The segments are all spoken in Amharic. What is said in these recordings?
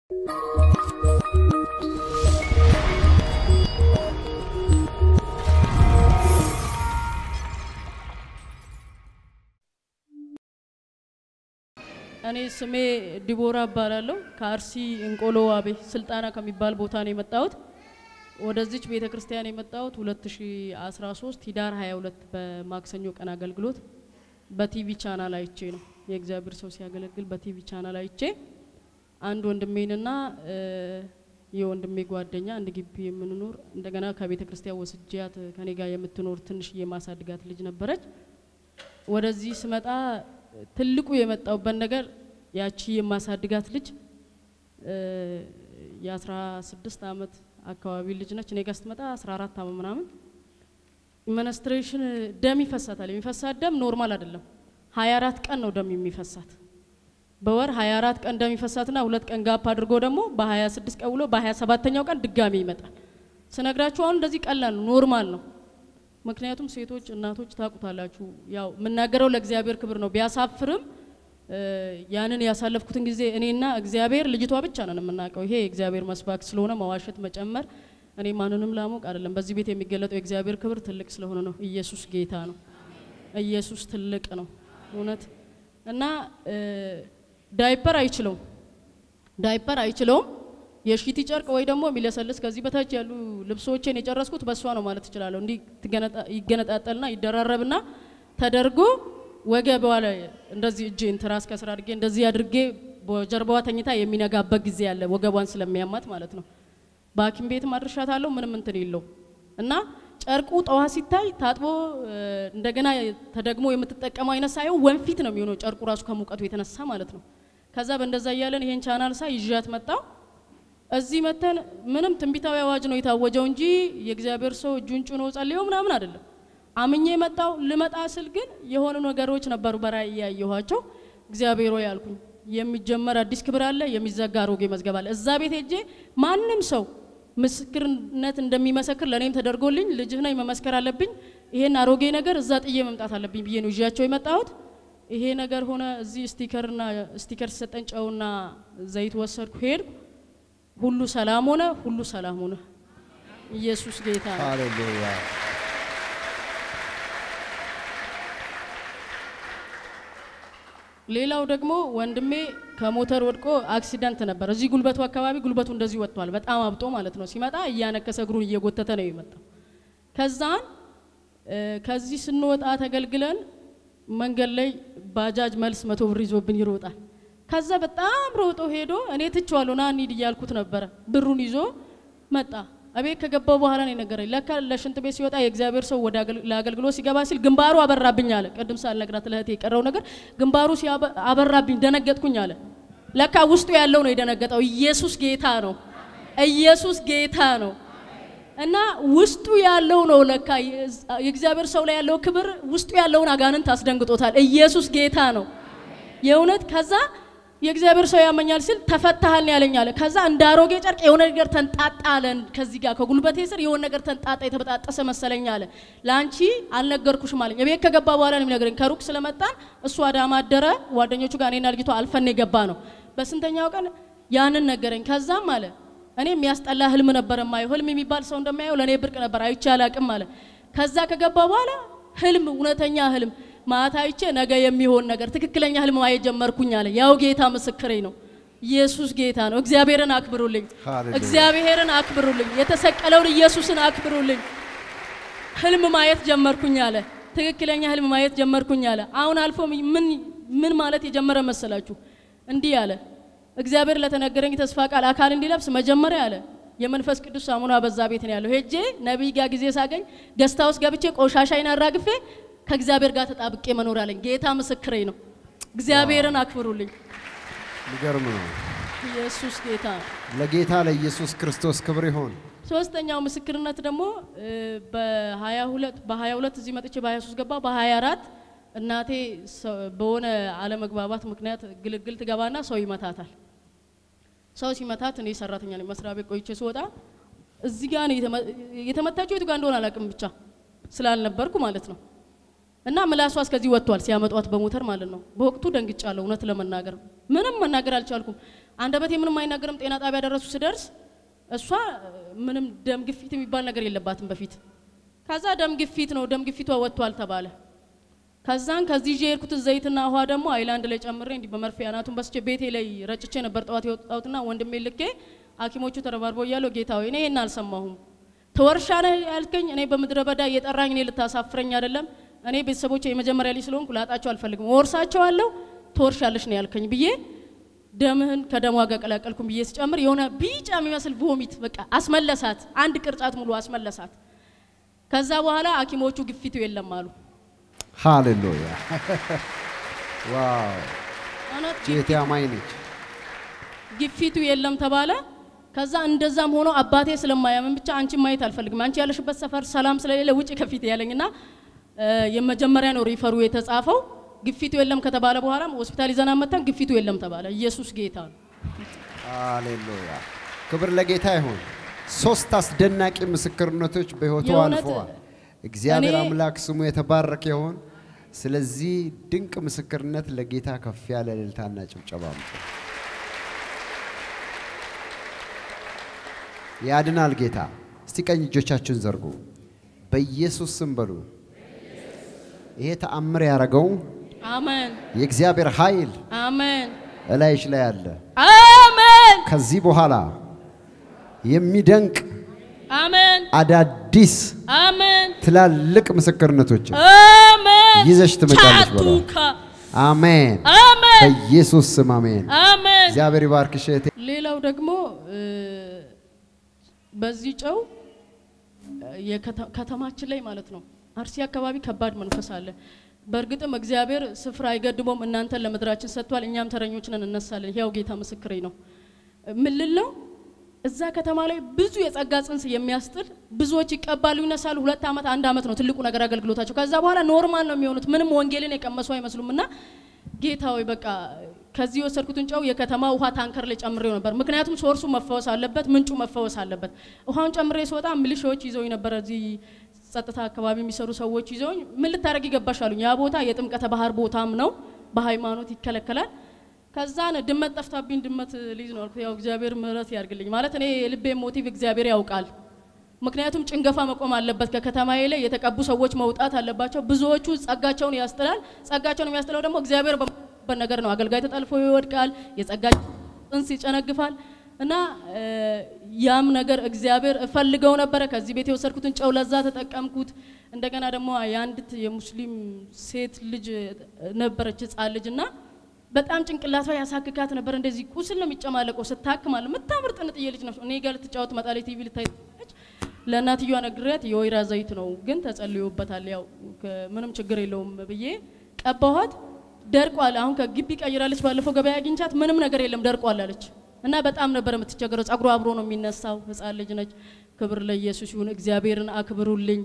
እኔ ስሜ ዲቦራ እባላለሁ። ከአርሲ እንቆሎ ዋቤ ስልጣና ከሚባል ቦታ ነው የመጣሁት። ወደዚች ቤተ ክርስቲያን የመጣሁት 2013 ሂዳር 22 በማክሰኞ ቀን አገልግሎት በቲቪ ቻናል አይቼ ነው። የእግዚአብሔር ሰው ሲያገለግል በቲቪ ቻናል አይቼ አንድ ወንድሜንና የወንድሜ ጓደኛ አንድ ግቢ የምንኖር እንደገና ከቤተ ክርስቲያን ወስጃት ከኔ ጋር የምትኖር ትንሽ የማሳድጋት ልጅ ነበረች። ወደዚህ ስመጣ ትልቁ የመጣውበት ነገር ያቺ የማሳድጋት ልጅ የአስራ ስድስት አመት አካባቢ ልጅ ነች። እኔ ጋር ስትመጣ አስራ አራት አመት ምናምን ኢመነስትሬሽን ደም ይፈሳታል። የሚፈሳት ደም ኖርማል አይደለም። ሀያ አራት ቀን ነው ደም የሚፈሳት በወር 24 ቀን ደም ይፈሳትና ሁለት ቀን ጋፕ አድርጎ ደግሞ በ26 ቀን ውሎ በ27ኛው ቀን ድጋሚ ይመጣል። ስነግራችሁ አሁን እንደዚህ ቀላል ነው፣ ኖርማል ነው። ምክንያቱም ሴቶች እናቶች ታውቁታላችሁ፣ ያው የምናገረው ለእግዚአብሔር ክብር ነው። ቢያሳፍርም ያንን ያሳለፍኩትን ጊዜ እኔና እግዚአብሔር ልጅቷ ብቻ ነን የምናውቀው። ይሄ የእግዚአብሔር መስባክ ስለሆነ መዋሸት መጨመር እኔ ማንንም ላሞቅ አይደለም። በዚህ ቤት የሚገለጠው የእግዚአብሔር ክብር ትልቅ ስለሆነ ነው። ኢየሱስ ጌታ ነው። ኢየሱስ ትልቅ ነው እውነት እና ዳይፐር አይችለውም ዳይፐር አይችለውም። የሺቲ ጨርቅ ወይ ደግሞ የሚለሰልስ ከዚህ በታች ያሉ ልብሶቼን የጨረስኩት በእሷ ነው ማለት እችላለሁ። እንዲህ ይገነጣጠልና ይደራረብና ተደርጎ ወገቧ ላይ እንደዚህ እጄን ትራስ ከስር አድርጌ እንደዚህ አድርጌ በጀርባዋ ተኝታ የሚነጋበት ጊዜ አለ፣ ወገቧን ስለሚያማት ማለት ነው። በሐኪም ቤትም አድርሻታለሁ። ምንም እንትን የለው እና ጨርቁ ጠዋት ሲታይ ታጥቦ እንደገና ተደግሞ የምትጠቀመው አይነት ሳይሆን ወንፊት ነው የሚሆነው ጨርቁ ራሱ ከሙቀቱ የተነሳ ማለት ነው። ከዛ በእንደዛ እያለን ይሄን ቻናል ሳይ ይዣት መጣው። እዚህ መተን ምንም ትንቢታዊ አዋጅ ነው የታወጀው እንጂ የእግዚአብሔር ሰው እጁን ጭኖ ጸልዮ ምናምን አይደለም። አምኜ መጣው። ልመጣ ስል ግን የሆኑ ነገሮች ነበሩ በራእይ ያየኋቸው። እግዚአብሔር ሆይ አልኩኝ፣ የሚጀመር አዲስ ክብር አለ፣ የሚዘጋ አሮጌ መዝገብ አለ። እዛ ቤት ሄጄ ማንም ሰው ምስክርነት እንደሚመሰክር ለእኔም ተደርጎልኝ ልጅህ ነኝ መመስከር አለብኝ። ይሄን አሮጌ ነገር እዛ ጥዬ መምጣት አለብኝ ብዬ ነው ይዣቸው የመጣሁት። ይሄ ነገር ሆነ። እዚህ ስቲከርና ስቲከር ሲሰጠን ጨውና ዘይት ወሰድኩ፣ ሄድኩ። ሁሉ ሰላም ሆነ። ሁሉ ሰላም ሆነ። ኢየሱስ ጌታ ነው። ሃሌሉያ ሌላው ደግሞ ወንድሜ ከሞተር ወድቆ አክሲደንት ነበር። እዚህ ጉልበቱ አካባቢ ጉልበቱ እንደዚህ ወጥቷል፣ በጣም አብጦ ማለት ነው። ሲመጣ እያነከሰ እግሩን እየጎተተ ነው የመጣው። ከዛን ከዚህ ስንወጣ ተገልግለን መንገድ ላይ ባጃጅ መልስ መቶ ብር ይዞብን ይሮጣል። ከዛ በጣም ሮጦ ሄዶ እኔ ትቼዋለሁ ና እንሂድ እያልኩት ነበረ። ብሩን ይዞ መጣ። እቤት ከገባው በኋላ ነው የነገረኝ። ለካ ለሽንት ቤት ሲወጣ የእግዚአብሔር ሰው ወደ ለአገልግሎት ሲገባ ሲል ግንባሩ አበራብኝ አለ። ቅድም ሳልነግራት ለእህቴ የቀረው ነገር ግንባሩ አበራብኝ፣ ደነገጥኩኝ አለ። ለካ ውስጡ ያለው ነው የደነገጠው። ኢየሱስ ጌታ ነው። ኢየሱስ ጌታ ነው። እና ውስጡ ያለው ነው ለካ የእግዚአብሔር ሰው ላይ ያለው ክብር ውስጡ ያለውን አጋንንት አስደንግጦታል። ኢየሱስ ጌታ ነው የእውነት ከዛ የእግዚአብሔር ሰው ያመኛል ሲል ተፈታሃል ያለኝ አለ። ከዛ እንደ አሮጌ ጨርቅ የሆነ ነገር ተንጣጣ አለ። ከዚህ ጋር ከጉልበቴ ስር የሆነ ነገር ተንጣጣ የተበጣጠሰ መሰለኝ አለ። ለአንቺ አልነገርኩሽም አለኝ። የቤት ከገባ በኋላ ነው የሚነግረኝ። ከሩቅ ስለመጣን እሱ አዳማ አደረ። ጓደኞቹ ጋር እኔና ልጅቷ አልፈን የገባ ነው። በስንተኛው ቀን ያንን ነገረኝ። ከዛም አለ እኔ የሚያስጠላ ህልም ነበር የማየው። ህልም የሚባል ሰው እንደማየው ለእኔ ብርቅ ነበር፣ አይቼ አላቅም አለ። ከዛ ከገባ በኋላ ህልም፣ እውነተኛ ህልም ማታ አይቼ ነገ የሚሆን ነገር ትክክለኛ ህልም ማየት ጀመርኩኝ አለ። ያው ጌታ ምስክሬ ነው። ኢየሱስ ጌታ ነው። እግዚአብሔርን አክብሩልኝ፣ ሃሌሉያ። እግዚአብሔርን አክብሩልኝ፣ የተሰቀለውን ኢየሱስን አክብሩልኝ። ህልም ማየት ጀመርኩኝ አለ። ትክክለኛ ህልም ማየት ጀመርኩኝ አለ። አሁን አልፎ ምን ምን ማለት የጀመረ መሰላችሁ? እንዲህ አለ። እግዚአብሔር ለተነገረኝ ተስፋ ቃል አካል እንዲለብስ መጀመሪያ አለ የመንፈስ ቅዱስ ሳሙና በዛ ቤት ነው ያለው። ሄጄ ነቢይ ጋር ጊዜ ሳገኝ ገስታ ውስጥ ገብቼ ቆሻሻይን አራግፌ ከእግዚአብሔር ጋር ተጣብቄ መኖር አለኝ። ጌታ ምስክሬ ነው። እግዚአብሔርን አክብሩልኝ። የሚገርም ነው። ኢየሱስ ጌታ ነው። ለጌታ ለኢየሱስ ክርስቶስ ክብር ይሆን። ሶስተኛው ምስክርነት ደግሞ በ22 በ22 እዚህ መጥቼ በ23 ገባ በ24 እናቴ ሰ- በሆነ አለመግባባት ምክንያት ግልግል ትገባና ሰው ይመታታል። ሰው ሲመታት እኔ ሰራተኛ ነኝ። መስሪያ ቤት ቆይቼ ስወጣ እዚህ ጋር ነው የተመ- የተመታችው። የቱ ጋር እንደሆነ አላውቅም፣ ብቻ ስላልነበርኩ ማለት ነው። እና ምላሷ እስከዚህ ወጥቷል ሲያመጧት በሞተር ማለት ነው። በወቅቱ ደንግጫለሁ፣ እውነት ለመናገር ምንም መናገር አልቻልኩም። አንደበቴ ምንም አይናገርም። ጤና ጣቢያ ደረሱ ስደርስ እሷ ምንም ደም ግፊት የሚባል ነገር የለባትም በፊት። ከዛ ደም ግፊት ነው ደም ግፊቷ ወጥቷል ተባለ። ከዛን ከዚህ ይዤ የሄድኩትን ዘይትና ውሃ ደግሞ አይላንድ ላይ ጨምሬ እንዲህ በመርፌ አናቱን በስቼ ቤቴ ላይ ረጭቼ ነበር ጠዋት የወጣሁትና ወንድሜ ልኬ ሐኪሞቹ ተረባርበው እያለው ጌታ ሆይ እኔ ይሄን አልሰማሁም። ትወርሻ ነህ ያልከኝ እኔ በምድረ በዳ እየጠራኝ እኔ ልታሳፍረኝ አይደለም። እኔ ቤተሰቦቼ የመጀመሪያ ልጅ ስለሆንኩ ላጣቸው አልፈልግም። ወርሳቸዋለሁ ትወርሻለሽ ነው ያልከኝ ብዬ ደምህን ከደሟ ጋር ቀላቀልኩም ብዬ ስጨምር የሆነ ቢጫ የሚመስል ቮሚት በቃ አስመለሳት። አንድ ቅርጫት ሙሉ አስመለሳት። ከዛ በኋላ ሐኪሞቹ ግፊቱ የለም አሉ። ሃሌሉያ ዋው! እውነት ጄቴ አማኝ ነች። ግፊቱ የለም ተባለ። ከዛ እንደዛም ሆኖ አባቴ ስለማያምን ብቻ አንቺን ማየት አልፈልግም፣ አንቺ ያለሽበት ሰፈር ሰላም ስለሌለ ውጭ ከፊት ያለኝና እ የመጀመሪያ ነው ሪፈሩ የተጻፈው። ግፊቱ የለም ከተባለ በኋላም ሆስፒታል ይዘና መተን ግፊቱ የለም ተባለ። ኢየሱስ ጌታ ነው። ሃሌሉያ ክብር ለጌታ ይሁን። ሶስት አስደናቂ ምስክርነቶች በሕይወቱ የእውነት አልፈዋል። እግዚአብሔር እኔ- አምላክ ስሙ የተባረከ ይሁን። ስለዚህ ድንቅ ምስክርነት ለጌታ ከፍ ያለ እልልታና ጭብጨባ አምጡ። ያድናል ጌታ። እስቲ ቀኝ እጆቻችሁን ዘርጉ። በኢየሱስ ስም በሉ። ይሄ ተአምር ያደረገው አሜን የእግዚአብሔር ኃይል አሜን እላይሽ ላይ አለ። አሜን ከዚህ በኋላ የሚደንቅ አሜን አዳዲስ አሜን ትላልቅ ምስክርነቶች አሜን ይዘሽ ትመጫለሽ በሏ። ቻቱካ አሜን። አሜን በኢየሱስ ስም አሜን። አሜን እግዚአብሔር ይባርክሽ እህቴ። ሌላው ደግሞ እ፣ በዚህ ጨው እ፣ የከተ- ከተማችን ላይ ማለት ነው አርሲ አካባቢ ከባድ መንፈስ አለ። በእርግጥም እግዚአብሔር ስፍራ አይገድቦም፣ እናንተን ለምድራችን ሰጥቷል። እኛም ተረኞች ነን፣ እነሳለን። ያው ጌታ ምስክሬ ነው። ምን ልል ነው? እዛ ከተማ ላይ ብዙ የጸጋ ጽንስ የሚያስጥል ብዙዎች ይቀባሉ፣ ይነሳሉ። ሁለት ዓመት አንድ ዓመት ነው ትልቁ ነገር አገልግሎታቸው። ከዛ በኋላ ኖርማል ነው የሚሆኑት። ምንም ወንጌልን የቀመሱ አይመስሉም እና ጌታ ሆይ በቃ ከዚህ የወሰድኩትን ጨው የከተማ ውሃ ታንከር ላይ ጨምሬው ነበር። ምክንያቱም ሶርሱ መፈወስ አለበት፣ ምንጩ መፈወስ አለበት። ውሃውን ጨምሬ ስወጣ ሚሊሻዎች ይዘውኝ ነበር። እዚህ ጸጥታ አካባቢ የሚሰሩ ሰዎች ይዘውኝ ምን ልታደርግ ይገባሽ አሉኝ። ያ ቦታ የጥምቀተ ባህር ቦታም ነው፣ በሃይማኖት ይከለከላል። ከዛን ድመት ጠፍታብኝ ድመት ልይዝ ነው አልኩት። ያው እግዚአብሔር ምሕረት ያርግልኝ ማለት እኔ የልቤ ሞቲቭ እግዚአብሔር ያውቃል። ምክንያቱም ጭንገፋ መቆም አለበት። ከከተማዬ ላይ የተቀቡ ሰዎች መውጣት አለባቸው። ብዙዎቹ ጸጋቸውን ያስጥላል። ጸጋቸውን የሚያስጥለው ደግሞ እግዚአብሔር በበት ነገር ነው። አገልጋይ ተጠልፎ ይወድቃል። የጸጋ ጽንስ ይጨነግፋል። እና እ፣ ያም ነገር እግዚአብሔር እፈልገው ነበረ። ከዚህ ቤት የወሰድኩትን ጨው ለዛ ተጠቀምኩት። እንደገና ደግሞ የአንዲት የሙስሊም ሴት ልጅ ነበረች ህጻን ልጅ እና በጣም ጭንቅላቷ ያሳክካት ነበር። እንደዚህ ቁስል ነው የሚጨማለቀው ስታክማል። የምታምር ጥንጥዬ ልጅ ነች። እኔ ጋር ልትጫወት መጣለች። ቲቪ ልታይ ትችላለች። ለእናትየዋ ነግሬያት የወይራ ዘይት ነው ግን ተጸልዮበታል፣ ያው ከ- ምንም ችግር የለውም ብዬ ቀባኋት። ደርቋል። አሁን ከግቢ ቀይራለች። ባለፈው ገበያ አግኝቻት ምንም ነገር የለም ደርቋል አለች እና በጣም ነበር የምትቸገረው። ጸጉሯ አብሮ ነው የሚነሳው። ህፃን ልጅ ነች። ክብር ለኢየሱስ ይሁን። እግዚአብሔርን አክብሩልኝ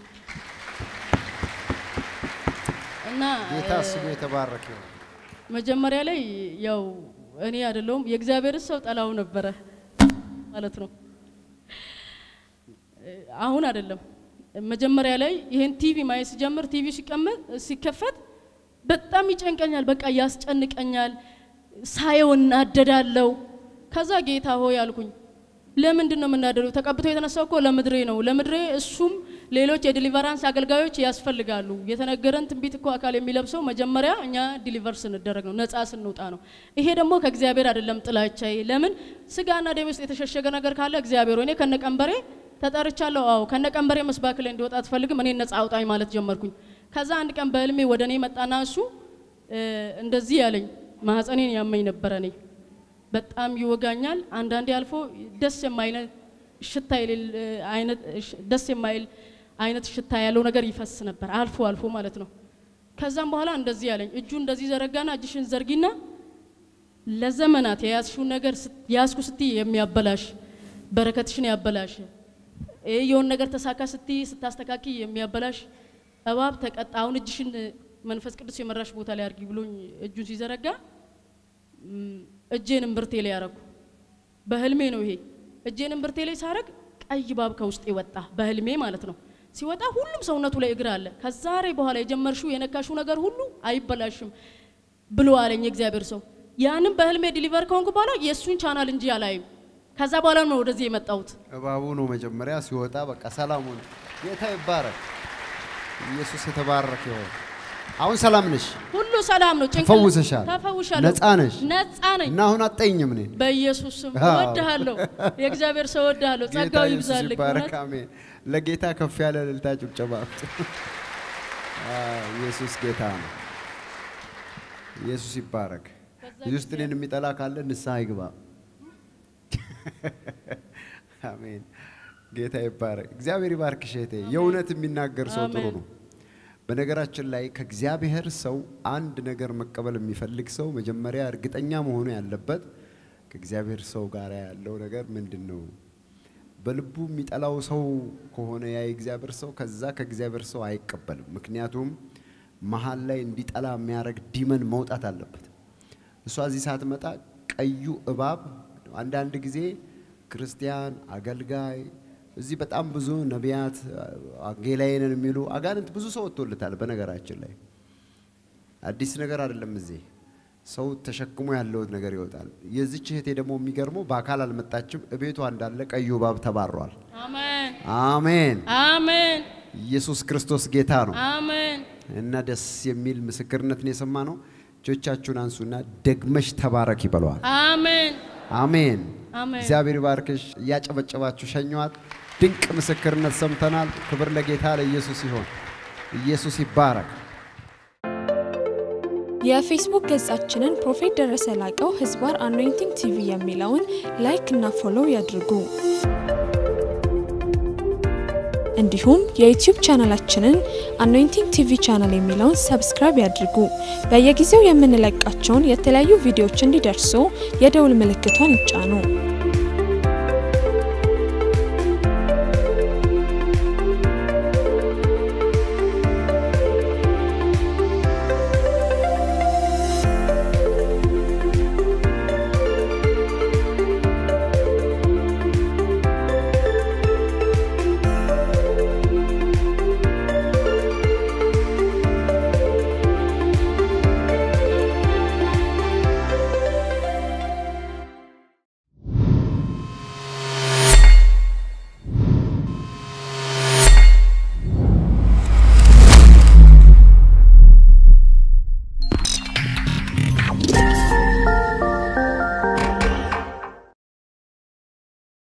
እና ጌታ ስሙ የተባረከ ይሁን። መጀመሪያ ላይ ያው እኔ አይደለሁም የእግዚአብሔር ሰው ጠላው ነበረ ማለት ነው። አሁን አይደለም። መጀመሪያ ላይ ይሄን ቲቪ ማየት ሲጀምር ቲቪ ሲቀመጥ ሲከፈት በጣም ይጨንቀኛል፣ በቃ ያስጨንቀኛል፣ ሳየው እናደዳለው። ከዛ ጌታ ሆይ አልኩኝ፣ ለምንድን ነው የምናደደው? ተቀብቶ የተነሳው እኮ ለምድሬ ነው። ለምድሬ እሱም ሌሎች የዲሊቨራንስ አገልጋዮች ያስፈልጋሉ። የተነገረን ትንቢት እኮ አካል የሚለብሰው መጀመሪያ እኛ ዲሊቨር ስንደረግ ነው፣ ነፃ ስንውጣ ነው። ይሄ ደግሞ ከእግዚአብሔር አይደለም ጥላቻዬ። ለምን ስጋና ደም ውስጥ የተሸሸገ ነገር ካለ እግዚአብሔር ሆይ እኔ ከነቀንበሬ ተጠርቻለሁ። አዎ ከነቀንበሬ መስባክ ላይ እንዲወጣ አትፈልግም፣ እኔ ነፃ አውጣኝ ማለት ጀመርኩኝ። ከዛ አንድ ቀን በህልሜ ወደ እኔ መጣና እሱ እ፣ እንደዚህ ያለኝ ማህፀኔን ያመኝ ነበረ እኔ በጣም ይወጋኛል። አንዳንዴ አልፎ ደስ የማይል ሽታ የሌለ አይነት ሽ- ደስ የማይል አይነት ሽታ ያለው ነገር ይፈስ ነበር አልፎ አልፎ ማለት ነው። ከዛም በኋላ እንደዚህ ያለኝ እጁ እንደዚህ ዘረጋና እጅሽን ዘርጊና ለዘመናት የያዝሽውን ነገር ስት- ያዝኩ ስትይ የሚያበላሽ በረከትሽን ያበላሽ ይህ የሆን ነገር ተሳካ ስትይ ስታስተካኪ የሚያበላሽ እባብ ተቀጣ። አሁን እጅሽን መንፈስ ቅዱስ የመራሽ ቦታ ላይ አድርጊ ብሎኝ እጁን ሲዘረጋ ም፣ እጄን እምብርቴ ላይ ያረኩ። በህልሜ ነው ይሄ። እጄን እምብርቴ ላይ ሳረግ ቀይ እባብ ከውስጤ ወጣ፣ በህልሜ ማለት ነው። ሲወጣ ሁሉም ሰውነቱ ላይ እግር አለ። ከዛሬ በኋላ የጀመርሽው የነካሽው ነገር ሁሉ አይበላሽም ብሎ አለኝ የእግዚአብሔር ሰው። ያንም በህልሜ ዲሊቨር ከሆንኩ በኋላ የእሱን ቻናል እንጂ አላይም። ከዛ በኋላ ነው ወደዚህ የመጣሁት። እባቡ ነው መጀመሪያ ሲወጣ፣ በቃ ሰላሙን ጌታ ይባረክ። ኢየሱስ የተባረከ ይሆን። አሁን ሰላም ነሽ፣ ሁሉ ሰላም ነው። ጭንቅላት- ተፈውሰሻል፣ ተፈውሻለሁ። ነፃ ነሽ ነፃ ነኝ። እና አሁን አጠኝም እኔን በኢየሱስ ስም አዎ። እወድሃለሁ። የእግዚአብሔር ሰው እወድሃለሁ። ጌታ ጸጋው ኢየሱስ ይብዛልህ። ይባረክ። እውነት አሜን። ለጌታ ከፍ ያለ እልልታ ጭብጨባ አምጡ። አዎ፣ ኢየሱስ ጌታ ነው። ኢየሱስ ይባረክ። እዚህ ውስጥ እኔን የሚጠላ ካለ ንስሐ ይግባ። አሜን። ጌታ ይባረክ። እግዚአብሔር ይባርክሽ እህቴ። የእውነት የሚናገር ሰው ጥሩ አሜን። ነው። በነገራችን ላይ ከእግዚአብሔር ሰው አንድ ነገር መቀበል የሚፈልግ ሰው መጀመሪያ እርግጠኛ መሆኑ ያለበት ከእግዚአብሔር ሰው ጋር ያለው ነገር ምንድን ነው? በልቡ የሚጠላው ሰው ከሆነ ያ የእግዚአብሔር ሰው ከዛ ከእግዚአብሔር ሰው አይቀበልም። ምክንያቱም መሀል ላይ እንዲጠላ የሚያደርግ ዲመን መውጣት አለበት። እሷ እዚህ ሳትመጣ ቀዩ እባብ አንዳንድ ጊዜ ክርስቲያን አገልጋይ እዚህ በጣም ብዙ ነቢያት ወንጌላዊ ነን የሚሉ አጋንንት ብዙ ሰው ወጥቶለታል። በነገራችን ላይ አዲስ ነገር አይደለም። እዚህ ሰው ተሸክሞ ያለው ነገር ይወጣል። የዚች እህቴ ደግሞ የሚገርመው በአካል አልመጣችም። እቤቷ እንዳለ ቀዩ እባብ ተባሯል። አሜን አሜን። አሜን ኢየሱስ ክርስቶስ ጌታ ነው አሜን። እና ደስ የሚል ምስክርነትን የሰማ ነው። እጆቻችሁን አንሱና ደግመሽ ተባረክ ይበለዋል። አሜን አሜን። አሜን። እግዚአብሔር ባርክሽ። እያጨበጨባችሁ ሸኘዋት። ድንቅ ምስክርነት ሰምተናል። ክብር ለጌታ ለኢየሱስ ይሆን። ኢየሱስ ይባረክ። የፌስቡክ ገጻችንን ፕሮፌት ደረሰ ላቀው ህዝባር አኖይንቲንግ ቲቪ የሚለውን ላይክ እና ፎሎው ያድርጉ። እንዲሁም የዩቲዩብ ቻናላችንን አኖይንቲንግ ቲቪ ቻናል የሚለውን ሰብስክራይብ ያድርጉ። በየጊዜው የምንለቃቸውን የተለያዩ ቪዲዮዎች እንዲደርሱ የደውል ምልክቷን ይጫኑ።